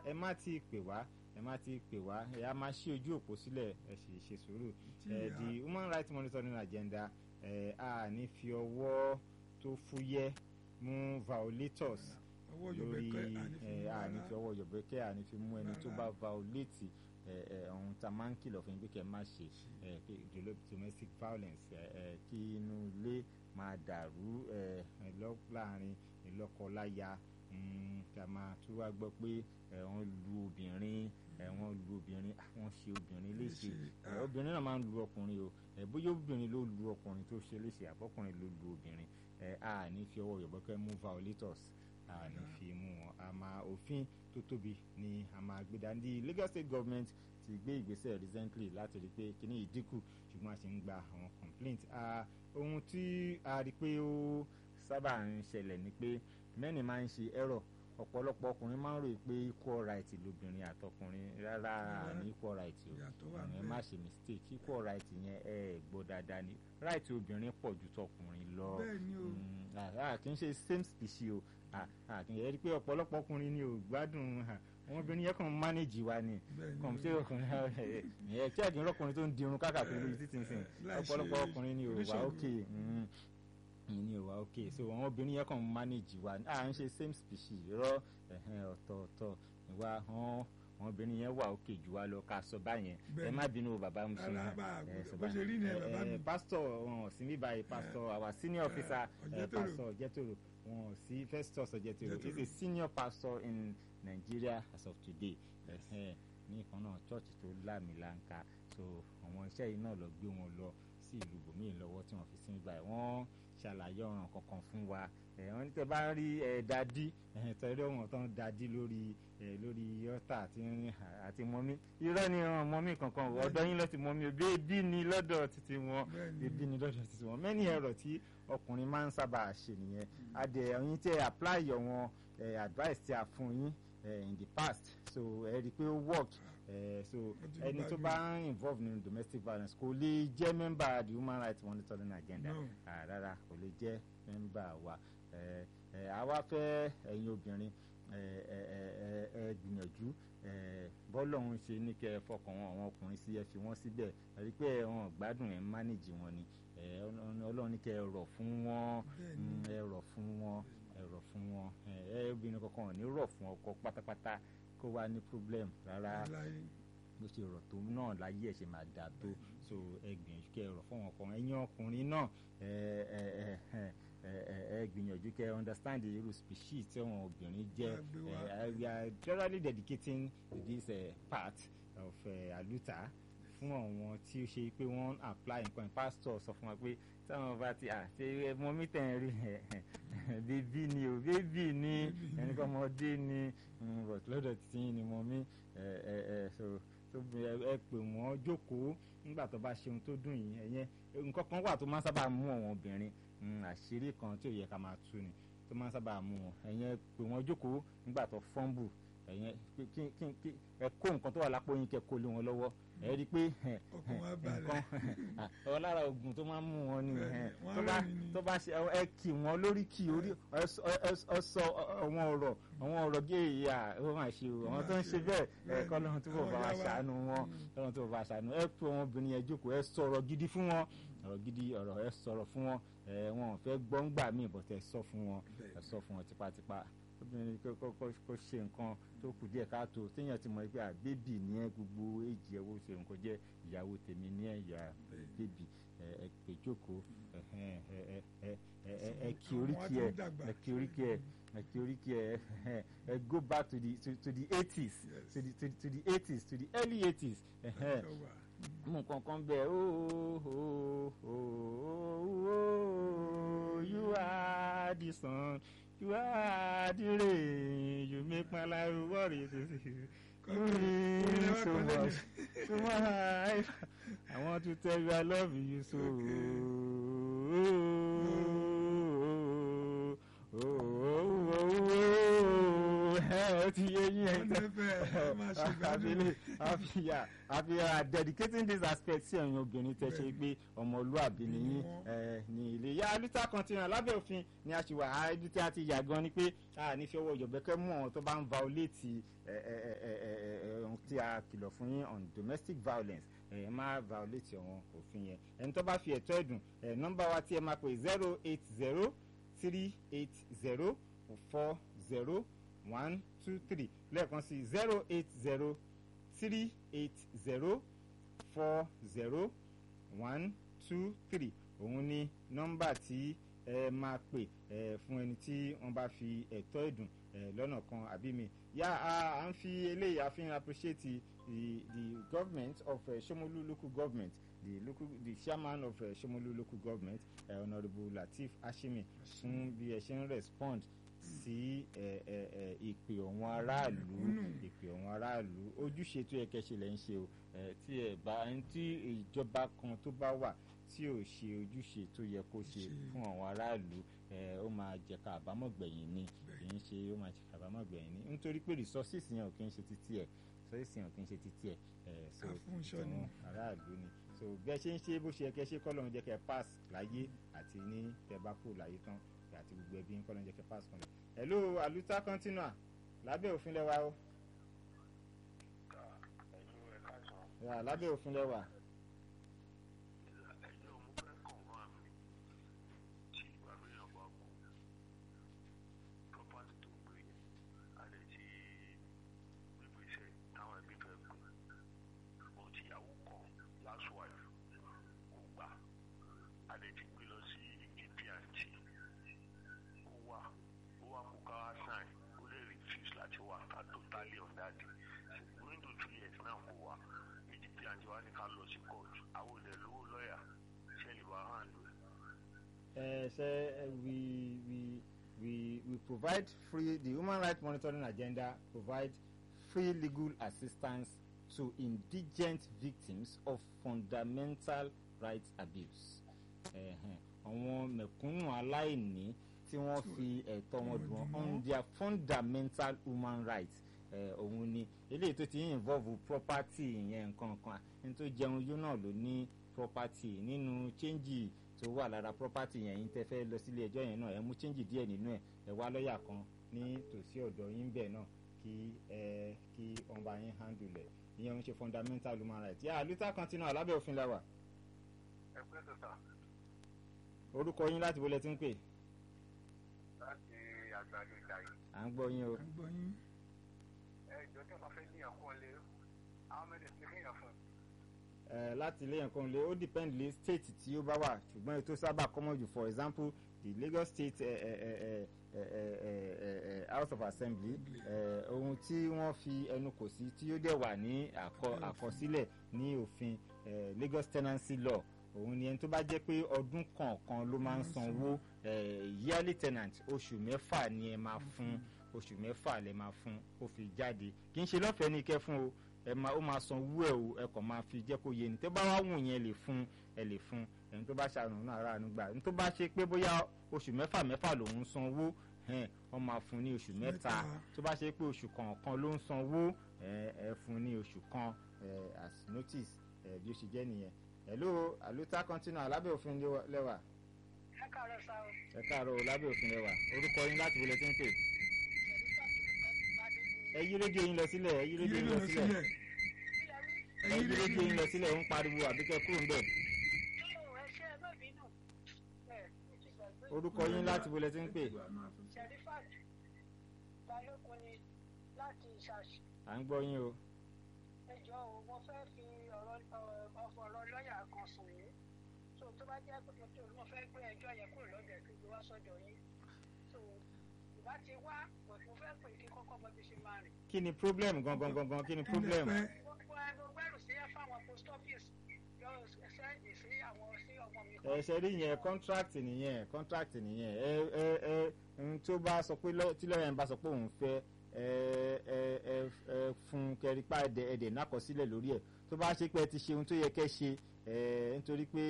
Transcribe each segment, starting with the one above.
ẹ má ti pè wá ẹ má ti pè wá ẹ á máa ṣí ojú òpó sílẹ̀ ẹ sì ṣe sùúrù ẹ the human rights monitoring agenda ẹ a ní fi ọwọ́ tó fúyẹ́ mú violators ọwọ́ lórí yọ̀bẹ̀kẹ́ ẹ a ní fi ọwọ́ yọ̀bẹ̀kẹ́ a ní fi mú ẹni tó bá violate ẹ ẹ ohun tá a máa ń kìlọ̀ fún yín pé kẹ́ ẹ má ṣe ẹ pé dolo- domestic violence ẹ ẹ kí inú ilé máa dàrú ẹ ẹ lọ- láàrin ìlọ́kọ-láya mm, ká máa tún wá gbọ́ pé ẹ wọ́n lu obìnrin ẹ wọ́n lu obìnrin ah, wọ́n ṣe obìnrin léṣe ẹ obìnrin náà máa ń lu ọkùnrin o ẹ bóyá obìnrin ló lu ọkùnrin tó ṣe léṣe àbọ̀kùnrin ló lu obìnrin ẹ a ní fi ọwọ́ yọ̀bọ̀kẹ́ mú violators a ní fi mú wọn a máa òfin tó tóbi ni a máa gbé dání Lagos State Government ti gbé ìgbésẹ̀ recently láti rí i pé kíní ìdínkù ṣùgbọ́n a sì ń gba àwọn complaint Ah, ohun tí a rí i pé ó sábà ń ṣẹlẹ̀ ni pé mẹ́ni máa ń ṣe error ọ̀pọ̀lọpọ̀ ọkùnrin máa ń rò pé equal right lobìnrin àtọkùnrin rárá ní equal right o Ìyàtọ̀ wà ẹ ńbẹ̀. má ṣe mistake equal right yẹn ẹ gbọ́ dáadáa ni right obìnrin pọ̀ ju tọkùnrin lọ bẹ́ẹ̀ ni o Mm, ah, ah, kì í ṣe same species o Ah, ah, kì í yẹ pé ọ̀pọ̀lọpọ̀ ọkùnrin ni ò gbádùn ah, àwọn obìnrin yẹn kàn ń manage wa ni bẹ́ẹ̀ ni kàn o. ṣe ọkùnrin ẹ tí àdín rọkùnrin tó ń dirun káàkiri lórí títí nsìn láì ṣe ọ̀pọ̀lọpọ̀ ọkùnrin ni ò wá oníṣègùn. òkè ni ò wá òkè so àwọn obìnrin yẹn kàn ń manage wa ni à ń ṣe same species rọ ẹ̀hẹ́n, ọ̀tọ̀ọ̀tọ̀ ìwà hàn àwọn obìnrin yẹn wà òkè jù wá lọ ká sọ báyẹn ẹ Bẹ́ẹ̀ má bínú o bàbá mi sùn Rárá, bá a ẹ, gbọ́dọ̀- sọ bó ṣe rí báyẹn. ni ẹ, Ẹ, bàbá ẹ, mi. pásítọ̀ wọn ò sí ní báyìí pásítọ̀ our senior officer ẹ, Ọ̀jẹ̀tòrò. pásítọ̀ Ọ̀jẹ̀tòrò wọn ò sí Festus Ọ̀jẹ̀tòrò he is a Ọ̀jẹ̀tòrò. senior pastor in Nigeria as of today ẹ̀hẹ́n, ní ìkan náà church tó lámìlanka so àwọn iṣẹ́ yìí náà lọ gbé wọn lọ sí ìlú bòmíì lọ́wọ́ tí wọ́n fi sí nígbà yìí wọ́n ṣàlàyé ọ̀ràn kankan fún wa ẹ̀ wọ́n ní tẹ́ bá rí ẹ̀ dadi ẹ̀ tẹ́lẹ̀ wọn tán dadi lórí ẹ̀ lórí ọ́tà àti àti mọ́mí irọ́ ni ọ̀ràn mọ́mí kankan ọ̀dọ́ yín lọ́ọ́ ti mọ́mí o bébí ni lọ́dọ̀ títí wọn bẹ́ẹ̀ ni bébí ni lọ́dọ̀ títí wọn mẹ́ni ẹ̀rọ tí ọkùnrin máa ń sábà ṣe nìyẹn adẹ ẹ̀yin tẹ́ apply àwọn eh, advice tí a fún yín eh, in the past so ẹ rí i pé ó work eh, so ti ẹni tó gbàgbé. bá ń involve nínú domestic violence kò lè jẹ́ member the human rights monitoring agenda No. Ah, rárá kò lè jẹ́ member wa Eh, eh, àwa fẹ́ ẹ̀yin obìnrin eh, eh, eh, eh, ẹ gbìyànjú eh, bọ́lọ́hún ṣe ní kẹ́ ẹ fọkàn wọn àwọn ọkùnrin sí ẹ fi wọ́n síbẹ̀ ẹ rí i pé wọn gbádùn ẹ̀ ń manage wọn ni Eh, Ọlọ́run Ọlọ́run ní kẹ́ ẹ rọ̀ fún wọn bẹ́ẹ̀ ni Mm, ẹ rọ̀ fún wọn ẹ rọ̀ fún wọn ẹ ẹ obìnrin kankan ò ní rọ̀ fún ọkọ pátápátá kó wá ní problem rárá láyé bó ṣe rọ̀ tó náà láyé ẹ̀ ṣe máa dà tó so ẹ gbìyànjú kẹ́ ẹ rọ̀ fún ọkọ ẹ̀yin ọkùnrin náà ẹ ẹ ẹ ẹ ẹ ẹ ẹ gbìyànjú kẹ́ ẹ understand the irú species tí àwọn obìnrin jẹ́ Wá gbé wá. ẹ we are generally dedicating this uh, part of uh, aluta fún àwọn tí ó ṣe pé wọ́n ń apply nǹkan pastor sọ fún wa pé táwọn bá ti à ṣe mọ mítẹ̀ ń rí bébí ni o bébí ni ẹni kọ́ ọmọdé ni mm, but lọ́dọ̀ tí yín ni mo mí ẹ ẹ ẹ so tó bí ẹ ẹ pè wọ́n jókòó nígbà tó bá ṣe ohun tó dùn yín ẹ̀yẹn nǹkan kan wà tó máa ń sábà mú àwọn obìnrin mm, àṣírí kan tí ò yẹ ká máa tú ni tó máa ń sábà mú wọn ẹ̀yẹn pè wọ́n jókòó nígbà tó fọ́nbù ẹ̀yẹn kí kí kí kí ẹ kó nǹkan tó wà lápò yín kẹ́ kó lé wọn lọ́wọ́ ẹ rí i pé ẹ, ọkàn wa nǹkan balẹ̀ ọ lára oògùn tó máa ń mú wọn ni Bẹ́ẹ̀ni, ẹ, wọ́n tó bá rẹ́rìn-ín ni. tó bá ṣe ẹ kì wọ́n lórí kì orí ẹ sọ ẹ- ẹ sọ àwọn ọ̀rọ̀ àwọn ọ̀rọ̀ gé ìyá ó máa ṣe o àwọn tó ń ṣe bẹ́ẹ̀ ẹ Bẹ́ẹ̀ni, kọ́ lóhun tó bọ̀ àwọn bá wa ìyá wa. ṣàánú wọn Mm. lọ́run tó bọ̀ bá wa ṣàánú ẹ pé àwọn obìnrin yẹn jókòó ẹ sọ̀rọ̀ gidi fún wọn ọ̀rọ̀ gidi ọ̀rọ̀ ẹ sọ̀rọ̀ fún wọn ẹ wọn ò fẹ́ gbọ́ngbà míì bọ̀tẹ́ sọ fún wọn ẹ sọ fún wọn tipátipá obìnrin kó kó kó kó ṣe nǹkan tó kù díẹ̀ káàtó téèyàn ti mọ̀ pé àbébì ní ẹ gbogbo èjì ẹ̀ wò ṣe nǹkan jẹ́ ìyàwó tèmi ní ẹ̀ ìyá bébì ẹ ẹ pè jókòó ẹ ẹ ẹ ẹ ẹ ẹ ẹ kí oríkì ẹ ẹ kí oríkì ẹ ẹ kí oríkì ẹ ẹ ẹ go back to the to, to the eighties Yes. to the to, to the eighties to the early eighties ẹ ẹ mú nǹkan kan bẹ́ẹ̀ ooo ooo you are the sun you are the rain you make my life worry you mean so much to my life I want to tell you I love you so. Oh, oh, oh, oh, ó ti yé yín Wọ́n ti fẹ́ ẹ máa ṣe gbádùn. àfihàn àfihàn dedicating this aspect sí ẹ̀yin obìnrin tẹ́ ṣe pé ọmọlúàbí ni yín eh, ní ilé yá lítà kan ti hàn lábẹ́ òfin ni a ṣì wà á ibi tí a ti yà gan ni pé a ní fi ọwọ́ ìjọ̀bẹ́kẹ́ mú àwọn tó bá ń violate eh, eh, eh, eh, eh, eh, ohun tí a kìlọ̀ fún yín on domestic violence ẹ má violate àwọn òfin yẹn ẹni tó bá fi ẹ̀tọ́ ẹ̀dùn ẹ̀ nọ́mbà wa tí ẹ máa pè zero eight zero three eight zero four zero one two three lẹ́ẹ̀kan sí zero eight zero three eight zero four zero one two three òun ni nọ́mbà tí ẹ máa pè ẹ fún ẹni tí wọ́n bá fi ẹ̀tọ́ ẹ̀dùn ẹ lọ́nà kan àbí mi yá a à ń fi eléyìí a fi ń appreciate the the the government of uh, Shomolu local government the local the chairman of uh, Shomolu local government uh, honourable Lateef Ashimi fún bí ẹ ṣe ń respond sí ẹ ẹ ẹ ìpè ọ̀wọ́n aráàlú ìpè ọ̀wọ́n aráàlú ojúṣe tó yẹ kẹ́ ṣe lẹ́ ń ṣe o ẹ tí ẹ bá ẹni tí ìjọba kan tó bá wà tí ò ṣe ojúṣe tó yẹ kó ṣe Ṣe. fún àwọn aráàlú ẹ ó máa jẹ ká àbámọ̀ gbẹ̀yìn ni kì í ṣe ó máa jẹ ká àbámọ̀ gbẹ̀yìn ni nítorí pé resources yẹn ò kì í ṣe títí ẹ̀ resources yẹn ò kì í ṣe títí ẹ̀ ẹ̀ so Àfúnṣọ ni. tìtàn aráàlú ni so bẹ́ẹ̀ ṣe ń ṣe bó ṣe yẹ kẹ́ ṣe kọ́ lóun jẹ́ kẹ́ pass láyé àti ní tẹ́ bá kú láyé tán àti gbogbo ẹbí ń kọ́ lóun jẹ́ kẹ́ pass kan lọ. hello aluta continua lábẹ́ òfin lẹ́wà o Yeah, lábẹ́ òfin lẹ́wà Totally on that day. Going to two years now, mo wà ìdíje àti wa ní ká lọ sí court àwọn olè lówó lọ́ọ̀yà ṣẹlẹ̀ wà hàn lò. ẹ ṣe ẹ, we we we we provide free the human rights monitoring agenda provide free legal assistance to indigent victims of fundamental rights abuse. Ẹ̀hẹ̀n, àwọn mẹ̀kúnnù aláìní tí wọ́n fi ẹ̀tọ́ wọn dùn wọ́n on their fundamental human rights ẹ̀ òun ni eléyìí tó ti involve property yẹn nǹkan kan ẹni tó jẹun yó náà ló ní property nínú change tó wà lára property yẹn yín tẹ́ fẹ́ lọ sílé ẹjọ́ yẹn náà ẹ mú change díẹ̀ nínú ẹ̀ ẹ wá lọ́ọ̀yà kan ní tòsí ọ̀dọ̀ yín bẹ́ẹ̀ náà kí ẹ kí wọ́n bá yín handle ẹ̀ ìyẹn ń ṣe fundamental human rights yà luther continua lábẹ́ òfin la wà ẹ pẹ́ sọ́sà orúkọ yín láti wọlé tí ń pè láti àgbàdo ìjàyè. à ń gbọ́ yín o à ń gbọ́ yín. ẹ ìjọ tí wọn fẹ́ ní ẹ̀kọ́ lé àwọn mẹ́rin ti kéèyàn fún un. ẹ láti ilé nǹkan lé ó depend lé state tí ó bá wà ṣùgbọ́n ètò sábà common jù for example the Lagos State eh, eh, eh, eh, eh, eh, eh, House of Assembly eh, ohun tí wọ́n fi ẹnu kò sí tí ó dẹ̀ wà ní àkọ- àkọsílẹ̀ ní òfin eh, Lagos Tenancy Law òun ni ẹni tó bá jẹ́ pé ọdún kọ̀ọ̀kan ló máa ń sanwó eh, yearly tenant oṣù mẹ́fà ni ẹ máa fún oṣù mẹ́fà lẹ máa fún ó fi jáde kì í ṣe lọ́fẹ̀ẹ́ ní kẹ́ fún o ẹ máa ó máa san owó ẹ o ẹ kàn máa fi jẹ́ kó yé ni tó bá wá wù yẹn lè fún ẹ lè fún ẹni tó bá ṣàrùn náà ara àánú gbà ẹni tó bá ṣe pé bóyá oṣù mẹ́fà mẹ́fà lòún san owó ẹn wọ́n máa fún ní oṣù mẹ́ta Mẹ́ta. tó bá ṣe pé oṣù kọ̀ọ̀kan ló ń san owó ẹ ẹ fún ní oṣù kan ẹ as notice ẹ bí ó ṣe jẹ́ nìyẹn hello àlùtà continue alábẹ́ òfin lẹ́wà ẹ káàárọ̀ sá o ẹ káàárọ̀ o, lábẹ́ òfin lẹ́wà orúkọ yín láti wọlé tí ń pè ẹ yí rédíò yín lọ sílẹ̀ ẹ yí Yí rédíò yín rédíò lọ lọ sílẹ̀ sílẹ̀. ẹ yí rédíò yín lọ sílẹ̀ ó ń pariwo àbíkẹ́ kúrò ń bẹ̀ ẹ ṣe ẹ má bínú ẹ mo ti gbàgbé orúkọ yín láti wọlé tí ń pè Sherifat balógun ni láti ìṣàṣì à ń gbọ́ yín o ẹjọ́ o mo fẹ́ fi ọ̀rọ̀ ọ̀fọ̀ ọ̀rọ̀ lọ́ọ̀yà kan sùn yín so tó bá jẹ́ pé mo tó mo fẹ́ gbé ẹjọ́ yẹn kúrò lọ́dọ̀ ẹ̀ kí n gbé wá sọ́dọ̀ yín so ìbá ti wá but mo fẹ́ pè kí kọ́kọ́ bọ́ bí ṣe máa rìn. kí ni problem gangan gangan kí ni problem Pẹ́. gbogbo ẹ gbogbo ẹrù sí ẹ fáwọn post office yọ sẹ́yìn sí àwọn sí ọmọ mi ẹ ṣe rí yẹn contract nìyẹn contract nìyẹn ẹ ẹ ẹ ohun tó bá sọ pé lọ- tí lọ́yà ń bá sọ pé òun fẹ́ ẹ ẹ ẹ ẹ fún kẹrípà ẹdẹ ẹdẹ nákọsílẹ̀ lórí ẹ̀ tó bá ṣe pé ẹ ti ṣe ohun tó yẹ kẹ́ ṣe ẹ nítorí pé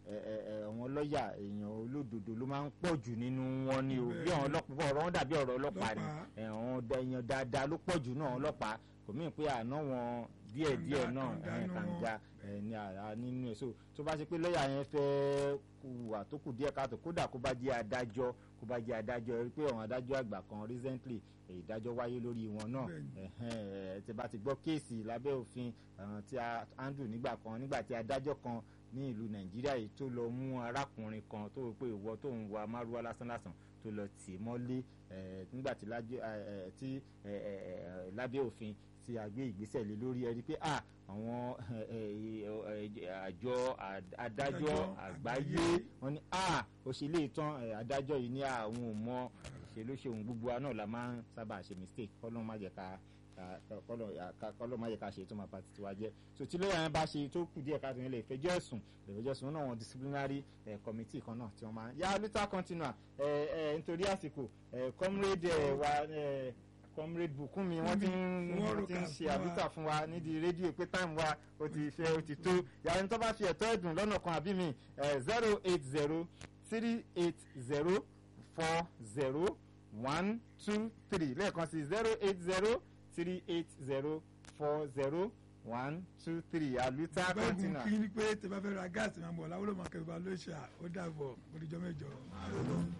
ẹ, ẹ, ẹ, àwọn lọ́ọ̀yà èèyàn olódodo ló máa ń pọ̀ jù nínú wọn ni o bí àwọn ọlọ́pàá ọ̀rọ̀ wọn dàbí ọ̀rọ̀ ọlọ́pàá ni Ọlọ́pàá. ẹ, àwọn ọ̀dà èèyàn dáadáa ló pọ̀ jù náà ọlọ́pàá kò mí pé àná wọn díẹ̀díẹ̀ Kànga, náà kànga ẹ, nínú wọn. kànga ẹ, ní àrà nínú ẹ̀ so tó bá ṣe pé lọ́ọ̀yà yẹn fẹ́ hùwà tó kù díẹ̀ káàtó kódà kó bá jẹ́ adájọ́ kó bá jẹ́ adájọ́ ẹ rí pé àwọn adájọ́ àgbà kan recently eh, ìdájọ́ wáyé lórí wọn náà Bẹ́ẹ̀ni. ẹ̀hẹ́n, ẹ̀, tí bá ti gbọ́ kéèsì lábẹ́ òfin àwọn tí a handle nígbà kan nígbà tí adájọ́ kan ní ìlú nàìjíríà yìí tó lọ mú arákùnrin kan tó rò pé ìwọ tó ń wa márúwá lásánlásán tó lọ tì í mọ́lé ẹ̀, nígbà tí lájọ́- ẹ̀, ẹ̀, tí ẹ̀, ẹ̀, ẹ̀, lábẹ́ òfin tí a gbé ìgbésẹ̀ lé lórí ẹ rí i pé à àwọn ẹ̀, ẹ̀, ẹ̀, àjọ àd- adájọ́ Adájọ́ àgbáyé àgbáyé. wọ́n ní à òṣèlè ìtàn ẹ̀, adájọ́ yìí ní àwọn ò mọ ṣe ló ṣe òun gbogbo wa náà la máa ń sábà ṣe mistake kọ́lọ́ má jẹ́ ká ká- ká- kọ́lọ́ à- ká- kọ́lọ́ má jẹ́ ká ṣe tó máa pa títí wa jẹ́ so tí lóyè yẹn bá ṣe tó kù díẹ̀ káàtó yẹn lè fẹjọ́ ẹ̀sùn lè fẹjọ́ ẹ̀sùn náà wọn disciplinary eh, committee kan náà tí wọ́n máa yá luther continua eh, eh, nítorí àsìkò eh, comrade eh, wa eh, comrade Bùkúnmi wọ́n ti ń Wọ́n wọ́n ti ń rò ká ṣe fún wa. àdúrà fún wa nídìí rédíò pé táìmù wa ó ti fẹ́ ó ti tó yàrá ní tó bá fi ẹ̀tọ́ ẹ̀dùn lọ́nà kan àbí mi zero eight zero three eight zero four zero one two three lẹ́ẹ̀kan sí zero eight zero three eight zero four zero one two three àlùtà bẹ́ẹ̀gùn kọ́ńtínà. kí ni pé tẹ bá fẹ́ ra gáàsì máa ń bọ̀ láwùrọ̀ máa kẹ́ bá lóṣà ó dàbọ̀ oníjọ́ mẹ́jọ.